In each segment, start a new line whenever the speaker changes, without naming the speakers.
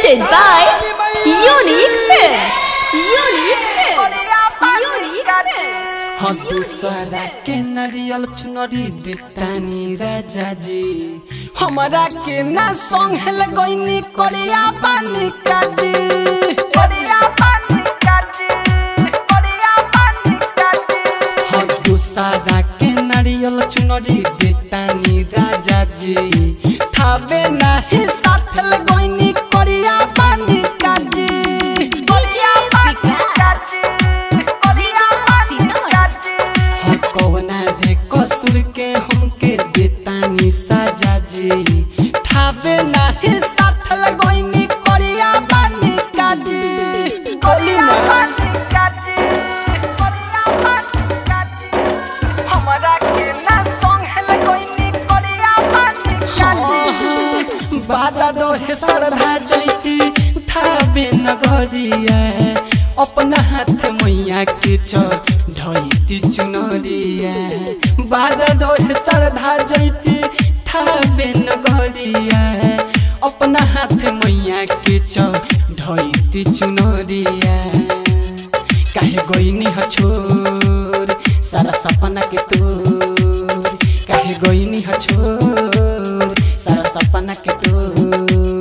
Presented by Unique Films. Unique Films. Unique Films.
हाँ दूसरा के नारियल चुनरी देतानी राजा जी हमारा के ना संग हेल गईनी कोरिया पानी काजी हाँ दूसरा के नारियल चुनरी देतानी राजा जी थावे नाही साथ हेल गईनी कोरिया पानी काजी हाँ कौना रे कसूर के हमके देतानी साजा जी थावे नाही साथ लगोइनी कोरिया बानी काजी कोली में हमरा के ना संग हेल कोइनी कोरिया बानी काजी बादा दो हे सरधा जैती थावे नगरिया अपना हाथ मैया के छ ढैती चुनरिया बादा दो हे सरधा जैती थावे नगरिया अपना हाथ मैया के छ ढैती चुनरिया काहे गईनी ह छोर सारा सपना के तोर काहे गईनी ह छोर सारा सपना के तोर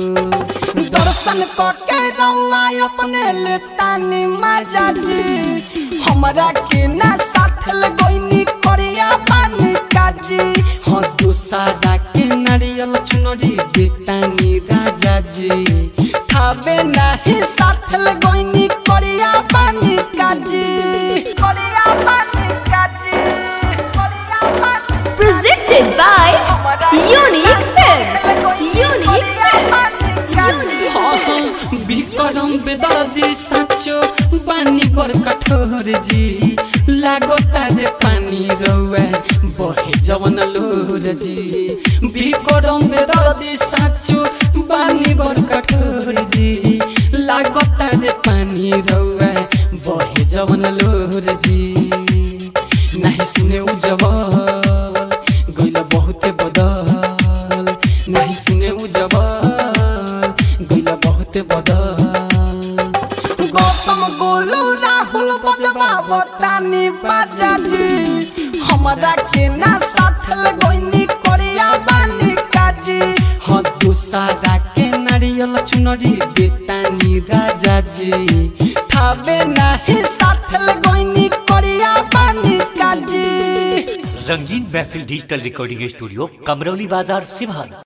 दर्शन करके रौआ अपने लेतानी माजा जी हमरा के ना साथ लगोइनी करिया पानी काजी हाँ दूसरा के नारियल चुनरी देतानी राजा जी थावे नाही साथ लगोइनी करिया पानी काजी करिया पानी काजी करिया पानी
Presented by Unique Films. Unique Films. Unique Films.
বিকরম বেদর্দি সাঁচো বানি বর কঠোর জি লাগতা রে পানি রৌয়া বহে জবন লোর জি বিকরম বেদর্দি সাঁচো বানি বর কঠোর জি লাগতা রে পানি রৌয়া বহে জবন লোর জি নাহি শুনে उ जवाल गइल बहुते बदल नाही सुने उ जवाल गइल बहुते बदल गौतम गोलू राहुल बजवा बतानी बाजाजी हमरा के ना साथ लगोइनी कोरिया बानी काजी हाँ दूसरा के नारियल चुनरी देतानी राजा जी थावे नाही साथ लगोइनी कोरिया बानी काजी
रंगीन महफिल डिजिटल रिकॉर्डिंग स्टूडियो कमरौली बाजार सिवान